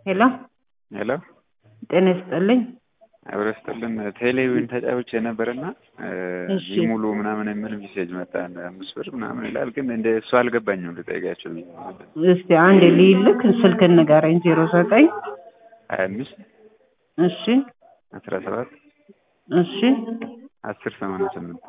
ሄሎ ሄሎ ጤና ይስጥልኝ። አብረ ስጥልን ቴሌቪዥን ተጫውቼ ነበርና እሺ። ሙሉ ምናምን የሚል ሜሴጅ መጣ እንደ አምስት ብር ምናምን ይላል። ግን እንደ እሱ አልገባኝም ልጠይቃቸው ብዬ ነው። እስቲ አንድ ልይልክ ስልክን ንገረኝ። ዜሮ ዘጠኝ ሀያ አምስት እሺ አስራ ሰባት እሺ አስር ሰማንያ ስምንት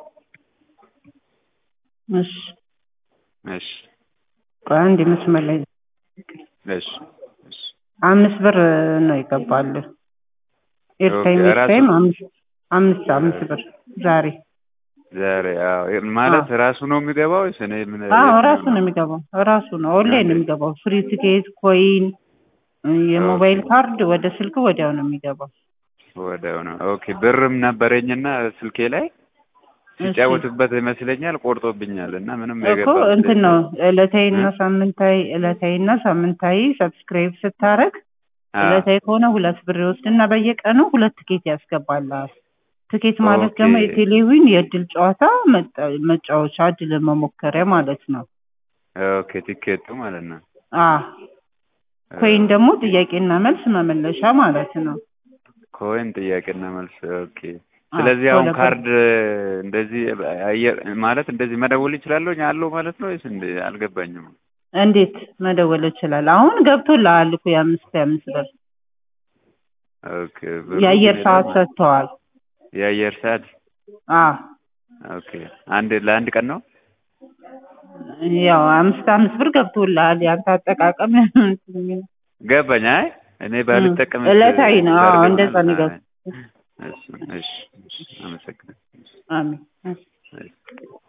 እሺ እሺ ቆይ አንድ መስመር ላይ እሺ እሺ አምስት ብር ነው ይገባል። ኤርታይም ኦኬ፣ ኤርታይም ራሱ- አምስት አምስት አምስት ብር ዛሬ ዛሬ አዎ ማለት ራሱ ነው የሚገባው ወይስ እኔ ምን አዎ የት ራሱ ነው ነው? የሚገባው ራሱ ነው ኦንላይን ነው አንዴ። የሚገባው። ፍሪ ቲኬት፣ ኮይን፣ የሞባይል ኦኬ። ካርድ ወደ ስልክ ወዲያው ነው የሚገባው። ወዲያው ነው። ኦኬ ብርም ነበረኝና ስልኬ ላይ ሲጫወትበት ይመስለኛል ቆርጦብኛል እና ምንም እኮ የገባ እንትን ነው ዕለታዊ እና እ? ሳምንታዊ ዕለታዊ እና ሳምንታዊ ሰብስክራይብ ስታረግ አዎ። ዕለታዊ ከሆነ ሁለት ብር ይወስድና በየቀኑ ሁለት ትኬት ያስገባልሃል። ትኬት ማለት ኦኬ። ደግሞ የቴሌቪዥን የእድል ጨዋታ መጫ- መጫወቻ እድል መሞከሪያ ማለት ነው። ኦኬ ቲኬቱ ማለት ነው። አ ኮይን ደግሞ ጥያቄና መልስ መመለሻ ማለት ነው። ኮይን ጥያቄና መልስ። ኦኬ አ፣ ስለዚህ አሁን ከሁለት ብር- ካርድ እንደዚህ አየር ማለት እንደዚህ መደወል ይችላለሁ አለው ማለት ነው ወይስ እንደ አልገባኝም። እንዴት መደወል ይችላል? አሁን ገብቶልሃል እኮ የአምስት የአምስት ብር ኦኬ ብሩ የአየር ግን ሰዓት የለም። ሰጥተዋል። የአየር ሰዓት አ ኦኬ አንድ ለአንድ ቀን ነው። ያው አምስት አምስት ብር ገብቶልሃል። ያንተ አጠቃቀም ገባኝ። አይ እኔ ባልጠቀም ዕለታዊ ነው። አዎ እንደዛ ነው የገባው። እሺ እሺ እሺ አመሰግናለሁ። አሜን። እሺ።